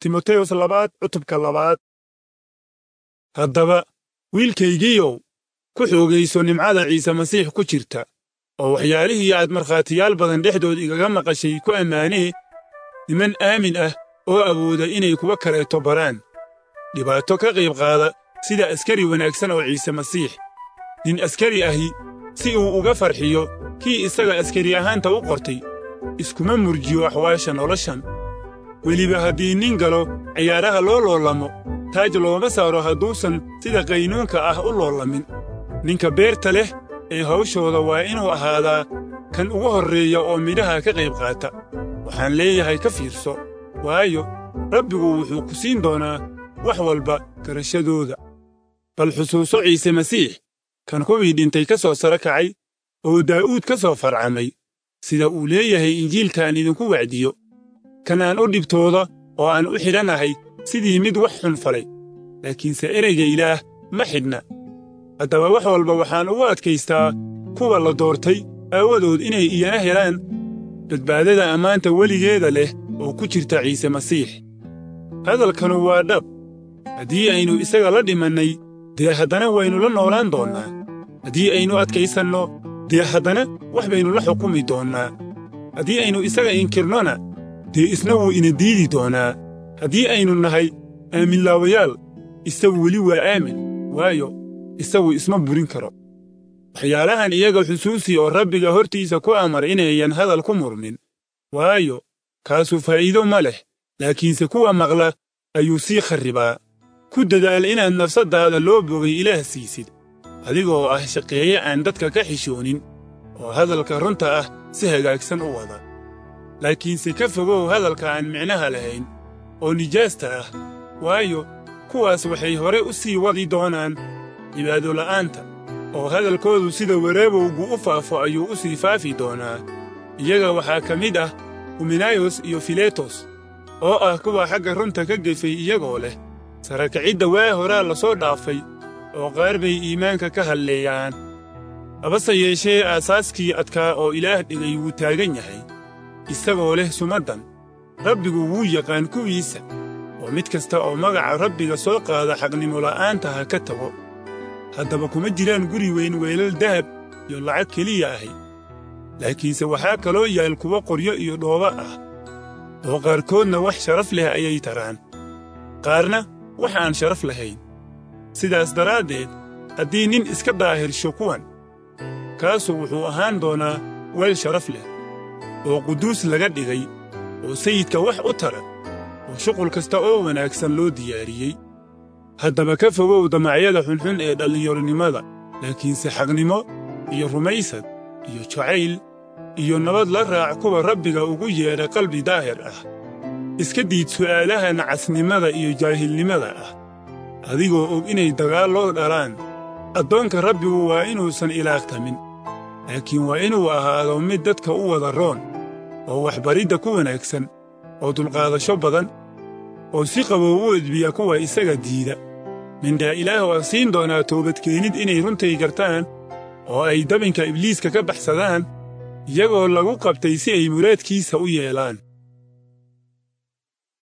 timoteyos labaad cutubka labaad haddaba wiilkaygiiyow ku xoogayso nimcada ciise masiix ku jirta oo waxyaalihii aad markhaatiyaal badan dhexdood igaga maqashay ku ammaanee niman aamin ah oo awooda inay kuwa kaleeto baraan dhibaato ka qayb qaada sida askari wanaagsan oo ciise masiix nin askari ahi si uu uga farxiyo kii isaga askari ahaanta u qortay iskuma murjiyo axwaasha noloshan weliba haddii nin galo ciyaaraha loo loolamo taaj looma saaro hadduusan sida qaynuunka ah u loolamin ninka beerta leh ee hawshooda waa inuu ahaadaa kan ugu horreeya oo midhaha ka qayb qaata waxaan leeyahay ka fiirso waayo rabbigu wuxuu ku siin doonaa wax walba garashadooda bal xusuuso ciise masiix kan kuwii dhintay ka soo saro kacay oo daa'uud ka soo farcamay sida uu leeyahay injiilkaan idinku wacdiyo kan aan u dhibtooda oo aan u xidhanahay sidii mid wax xun falay laakiinse ereyga ilaah ma xidhna haddaba wax walba waxaan ugu adkaystaa kuwa la doortay aawadood inay iyana helaan badbaadada ammaanta weligeeda leh oo ku jirta ciise masiix hadalkanu waa dhab haddii aynu isaga la dhimannay dee haddana waynu la noolaan doonnaa haddii aynu adkaysanno dee haddana wax baynu la xukumi doonnaa haddii aynu isaga inkirnona dee isna wuu ina diidi doonaa haddii aynu nahay aaminlaawayaal isagu weli waa aamin waayo isagu isma burin karo waxyaalahan iyaga xusuusi oo rabbiga hortiisa ku amar inayan hadal ku murmin waayo kaasu faa'iido ma leh laakiinse kuwa maqla ayuu sii kharribaa ku dadaal inaad nafsaddaada loo bogay ilaah siisid adigoo ah shaqeeye aan dadka ka xishoonin oo hadalka runta ah si hagaagsan u wada laakiinse ka fogow hadalka aan micnaha lahayn oo nijaasta ah waayo kuwaas waxay hore u sii wadi doonaan cibaadola'aanta oo hadalkoodu sida wareebowgu u faafo ayuu u sii faafi doonaa iyaga waxaa ka mid ah huminayos iyo filetos oo ah kuwa xagga runta ka gefay iyagoo leh sarakacidda waa horaa la soo dhaafay oo qaar bay iimaanka ka halleeyaan habase yeeshee aasaaskii adkaa oo ilaah dhigay wuu taagan yahay isagoo leh sumaddan rabbigu wuu yaqaan kuwiisa oo mid kasta oo magaca rabbiga soo qaada xaqnimola'aanta ha ka tago haddaba kuma jiraan guri weyn weelal dahab iyo lacag keliya ahi laakiinse waxaa kaloo yaal kuwo qoryo iyo dhoobo ah oo qaarkoodna wax sharaf leh ayay taraan qaarna wax aan sharaf lahayn sidaas daraaddeed haddii nin iska daahirsho kuwan kaasu wuxuu ahaan doonaa weel sharaf leh oo quduus laga dhigay oo sayidka wax u tara oo shuqul kasta oo wanaagsan loo diyaariyey haddaba ka fogow damacyada xunxun ee dhallinyaronimada laakiinse xaqnimo iyo rumaysad iyo jacayl iyo nabad la raac kuwa rabbiga ugu yeedha qalbi daahir ah iska diid su'aalaha nacasnimada iyo jaahilnimada ah adigoo og inay dagaalloo dhalaan addoonka rabbigu waa inuusan ilaaqtamin laakiin waa inuu ahaado mid dadka u wada roon oo waxbaridda ku wanaagsan oo dulqaadasho badan oo si qabow u edbiya kuwa isaga diida mindhaa ilaah waa siin doonaa toobadkeenid inay runtay gartaan oo ay dabinka ibliiska ka baxsadaan iyagoo lagu qabtay si ay muraadkiisa u yeelaan